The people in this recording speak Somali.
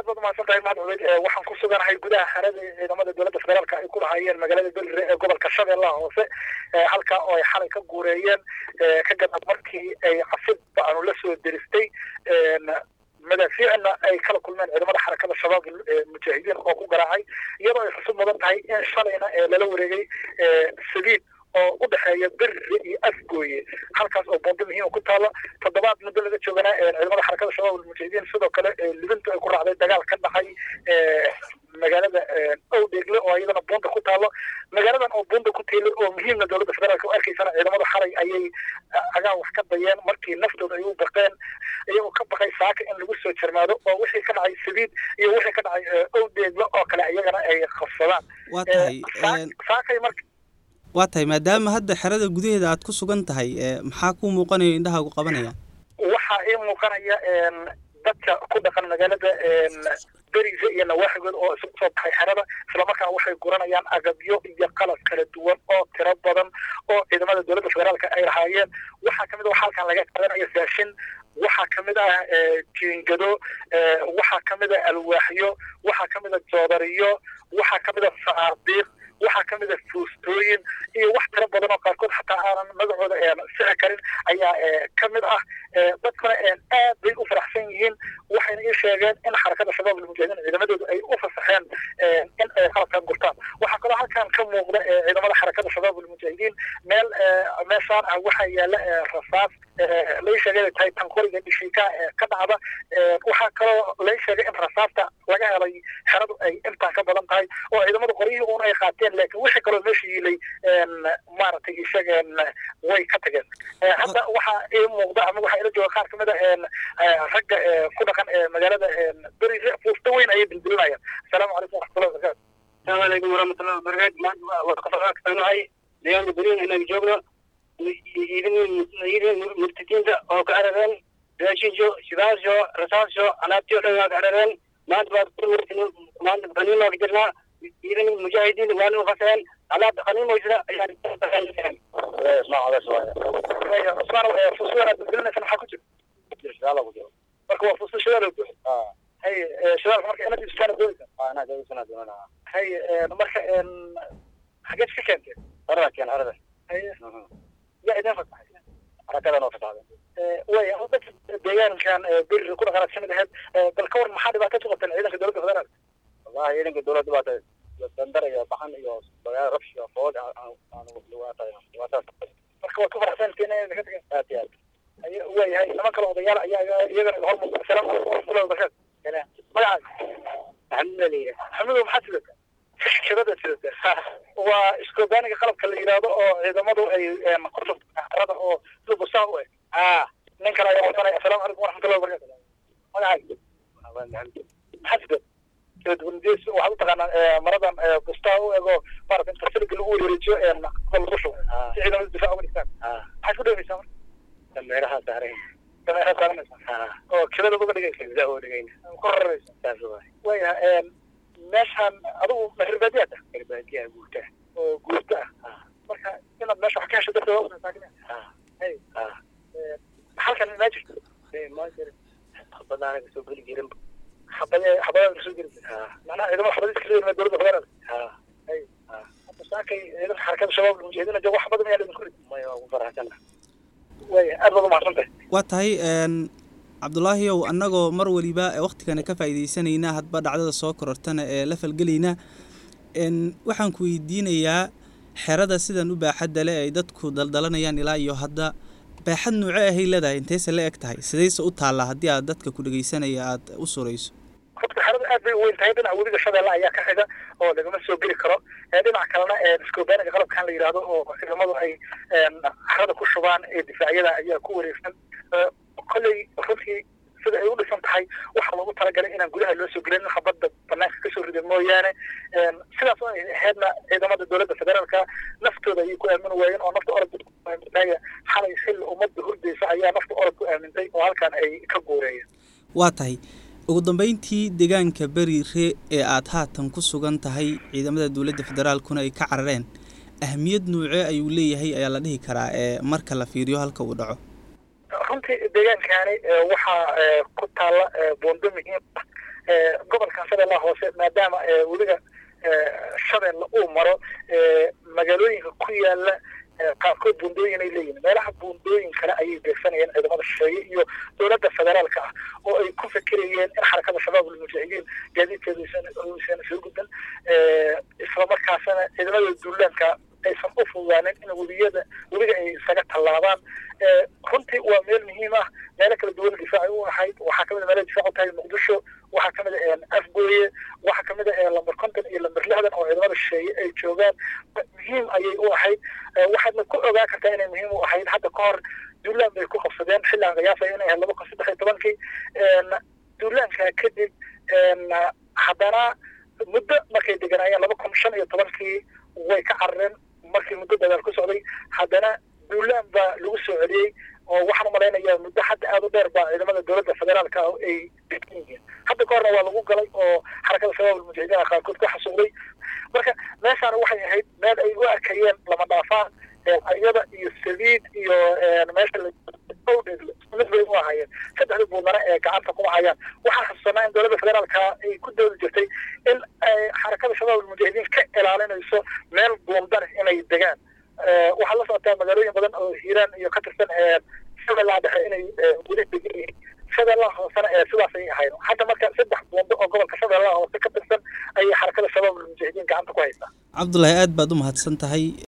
aad baad umahadsan tahay mahad cubeyd waxaan ku suganahay gudaha xerada ciidamada dowladda federaalka ay ku lahaayeen magaalada belire ee gobolka shabeellaha hoose halka oo ay xalay ka guureeyeen ka gadab markii ay cafidba aanu la soo deristay madaafiicna ay kala kulmeen ciidamada xarakada shabaab mujaahidiin oo ku garaacay iyadoo ay xusub mudan tahay in shalayna lala wareegay saliid oo u dhexeeya berre iyo afgooye halkaas oo bondo muhiima ku taala toddobaad muddo laga joogana ciidamada xarakada shabaab almujaahidiin sidoo kale libintu ay ku raacday dagaal ka dhacay magaalada owdheegle oo iyadana bunda ku taalo magaaladan oo bunda ku teelay oo muhiimna dowladda federaalka u arkaysana ciidamada xalay ayay agaan wax ka dayeen markii naftooda ay u baqeen iyagoo ka baqay saaka in lagu soo jarmaado oo wixii ka dhacay sabiid iyo wixii ka dhacay owdheegle oo kale iyagana ay qabsadaan waa tahay saakay marka waa tahay maadaama hadda xerada gudaheeda aad ku sugan tahay maxaa kuu muuqanaya indhahaagu qabanaya waxaa ii muuqanaya dadka ku dhaqan magaalada beriga iyo nawaaxigood oo isugu soo baxay xerada islamarkaana waxay guranayaan agabyo iyo qalab kala duwan oo tiro badan oo ciidamada dowladda federaalka ay lahaayeen waxaa kamid a waxa halkan laga qaadanaya raashin waxaa kamid ah jiingado waxaa kamid a alwaaxyo waxaa kamid a joodariyo waxaa kamid a saardiiq waxaa kamid a fuustooyin iyo wax tiro badan oo qaarkood xataa aanan magacooda sixi karin ayaa kamid ah dadkuna aad bay u faraxsan yihiin waxayna ii sheegeen in xarakada shabaab almujaahidiin ciidamadoodu ay u fasaxeen in ay qalabkan gurtaan waxaa kaloo halkan ka muuqda ciidamada xarakada shabaab almujaahidiin meel meeshaan ah waxaa yaala rasaas lai sheegay tahay tanqoriga dhishiika ka dhacda waxaa kaloo lai sheegay in rasaasta laga helay xeradu ay intaan ka badan tahay oo ciidamada qoryihii uun ay qaateen laakiin wixii kaloo meesha yiilay maaragtay ishageen way ka tageen hadda waxaa ii muuqda ama waxaa ila jooga qaar kamid a ragga ku dhaqan magaalada beri fuusta weyn ayay dildilinayaan asalaamu calaykum waraxmatullahi wabarakatu asalaamu calaykum waraxmatullahi wabarakatu maanta waa ka faraxsanahay deegaanka beriin inaan joogno idin murtadiinta oo ka arareen raashinjo shidaasho rasaasho alaabtii o dhan waa ka arareen maanta baad maanta qaniima ka jirnaa idin mujaahidiin waana u faseen alaabta qaniimoysna ayaan cusmaan fuusudan aad dildilinaysa maxaa ku jira marka waa fuusu shidaal oo buuxi hay shidaalka marka inaad iibsataan doonaysa hay marka xageed ka keenteen harada keen harada hay yaa idin fasaxay harakadan oo fasaxday way dadka deegaankan beri ku dhaqanaad kamid ahayd bal ka waran maxaa dhibaato ku qabteen ciidanka dowladda federaalka wallahi ciidanka dowladda dhibaata dandar iyo baxan iyo dagaal rabsh iyo food marka waad ku faraxsantiin inay ka tageen aad iyo aad waayahay niman kale odayaal ayaa iyagana hor muuqda asalaamu calaykum waraxmatullahi wabarakatu magacaaga maxamed la yidhi maxamedow maxaad sidataa shirada sidataa waa iskobaaniga qalabka la yidhaahdo oo ciidamadu ay kusubtarada oo sida busaa u eg nin kale ayaa wadanaya asalaamu calaykum waraxmatullahi wabarakatu magacaaga maxaad sidataa kaladuwandees waxaad u taqaanaa maradan bustaa u ego maarata inta siliga lagu wareejiyo lagu shubo si ciidamada difaac uga dhigtaan maxaad ku dhaweysaa marka dameeraha saaran dameeraha saaranaysa oo kilada uga dhigaysa za uga dhigayna ku raraysa saas waay waayaha meeshaan adigu mahirbaadiyaad ah irbaadiyaa guurta oo guurta ah marka inaad meesha wax ka hesho darteed waa usaakina hay halkan maa jirto ma jira xabadaana kasoo geli jirin xabade xabadaada kasoo geli macnaha ciidamada xabadiis kasoo yimid dowladda federaalka hay hadda saakay ciidanka xarakada shabaab almujaahidiina joogo wax badan ayaa laidinku rid maya waa ku faraxsana waaya aad baad umahadsan tahay waa tahay cabdulaahiyow annagoo mar waliba waktigana ka faa'iidaysanaynaa hadba dhacdada soo korortana ee la falgelaynaa waxaan ku weydiinayaa xerada sidan u baaxadda le ay dadku daldalanayaan ilaa iyo hadda baaxad nuuce ahay leedahay intayse la eg tahay sidayse u taallaa haddii aad dadka ku dhegaysanaya aada u surayso horta xerada aad bay u weyn tahay dhinaca webiga shabeelle ayaa ka xiga oo lagama soo geli karo dhinaca kalena iskobaaniga qalabkan la yidhaahdo oo ciidamadu ay xerada ku shubaan ee difaacyada ayaa ku wareegsan kolley runtii sida ay u dhisan tahay waxaa loogu talagalay inaan gudaha loo soo gelin habadda banaanka kasoo rida mooyaane sidaas oo ay ahaydna ciidamada dowladda federaalka naftooda ayay ku aamin waayeen oo nafta orod ku aamintay xalay xilli ummadda hurdaysa ayaa nafta orod ku aamintay oo halkan ay ka guureeyeen waa tahay ugu dambeyntii deegaanka beriire ee aada haatan ku sugan tahay ciidamada dowladda federaalkuna ay ka carareen ahmiyad nuucee ayuu leeyahay ayaa la dhihi karaa ee marka la fiiriyo halka uu dhaco runtii deegaankani waxaa ku taalla boondo muhiim ah gobolka shabeellaha hoose maadaama weliga shabeelle uu maro magaalooyinka ku yaala qaarkood buundooyin ay leeyihin meelaha buundooyin kale ayay beegsanayeen ciidamada shisheeye iyo dowladda federaalka ah oo ay ku fikirayeen in xarakada shabaab almujaahidiin gaadiidkeedu uusan soo gudban islamarkaasana ciidamada duulaanka aysan u fududaanin in weliyada weliga ay isaga tallaabaan runtii waa meel muhiim ah meelo kala duwan difaaci u ahayd waxaa kamid a meelo difaac u tahay muqdisho waxaa kamid a afgooye waxaa kamid a lamber konton iyo lamber lixdan oo ciidamada shisheeye ay joogaan muhiim ayay u ahayd waxaadna ku ogaa kartaa inay muhiim u ahayd hadda ka hor duulaan bay ku qabsadeen xillaan qiyaasaya inay ahayd laba kun saddex iyo tobankii duulaanka kadib haddana muddo markay deganaayeen laba kun shan iyo tobankii way ka carareen markii muddo dagaal ku socday haddana duulaan baa lagu soo celiyey oo waxaan umalaynayaa muddo hadda aada u dheer baa ciidamada dowladda federaalka ah ay degan yihiin hadda ka horna waa lagu galay oo xarakada shabaab almujaahidiin qaarkood ku xasuuqday marka meeshaana waxay ahayd meel ay u arkayeen lama dhaafaan ayada iyo sabiid iyo meesha mid bay u ahaayeen saddexda buudnana ee gacanta kuma hayaan waxaan xasuusanaa in dowladda federaalka ay ku doodi jirtay in xarakada shabaab almujaahidiin ka ilaalinayso meel buundar inay degaan waxaa la socotaa magaalooyin badan oo hiiraan iyo ka tirsan shabeellaha dhexe inay weli degan yihiin shabeellaha hoosena ee sidaas ay ahayd hadda marka saddex buundo oo gobolka shabeellaha hoose ka tirsan ayay xarakada shabaab almujaahidiin gacanta ku haysaa cabdullaahi aad baad u mahadsan tahay